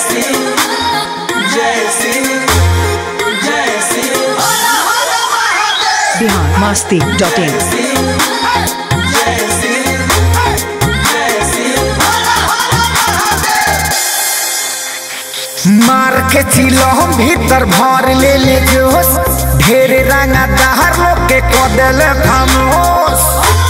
Bihar Masti dot in मार के चिलो भीतर भर ले ले जोश ढेर रंगा दहर लोग के कदल खामोश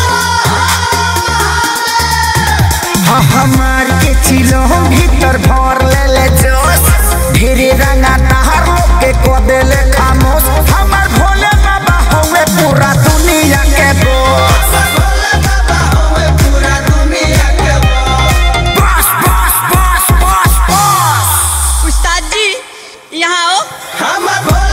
हाँ हाँ मार के चिलो भीतर भर ले ले जोश ढेर रंगा दहर लोग के कदल खामोश हमार भोले बाबा होवे पूरा दुनिया के बोस बस बस बस बस बस उस्ताद जी यहाँ आओ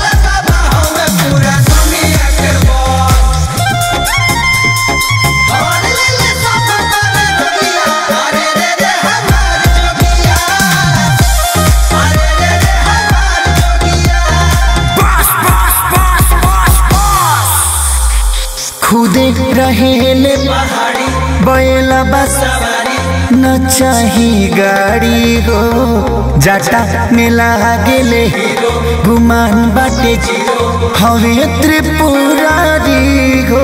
बस बस बस बस बस खुदे रहेले बैला बस न चाही गाड़ी हो जाटा में लागेले गुमान बाटे हवे त्रिपुरारी हो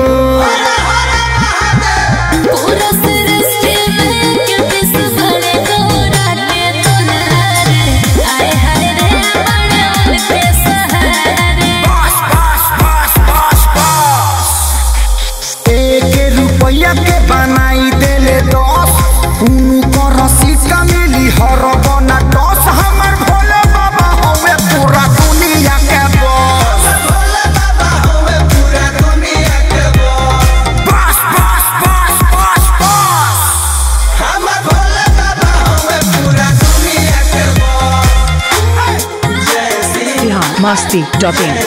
पूरा सृष्टि में क्योंकि सबरे गौराते तुनारे आए हाय रे बड़े उनके सहारे बस बस बस बस बस एक रुपया के बनाई देले दस उनको रसीद का मिली हर बना दस हमर भोले बाबा होवे पूरा दुनिया के बस बस बस बस बस बस बिहार मस्ती डॉट इन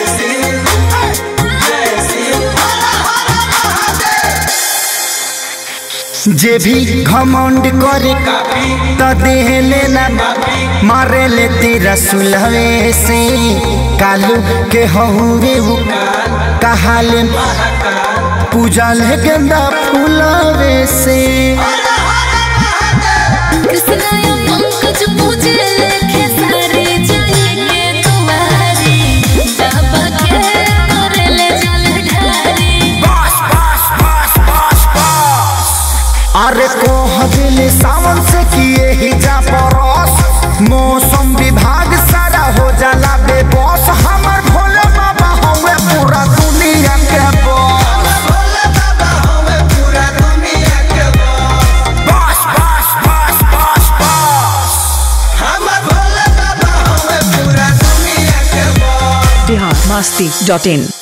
जे भी घमंड करे त देह लेना मारे ले तेरा सुलहे से कालू के हहुरे हु कहाले पूजा ले गेंदा फूलवे से कृष्ण या पंकज पूजे लेखे सारे जाएंगे तुम्हारी बाबा के करे ले जल ढारी बस बस बस बस बस अरे कोह दिल सावन से किए ही जा परस मौसम विभाग सारा हो जाला बेबस हमर भोले बाबा हवे पूरा दुनिया के बस बस बस बस बस बस बिहार मस्ती डॉट इन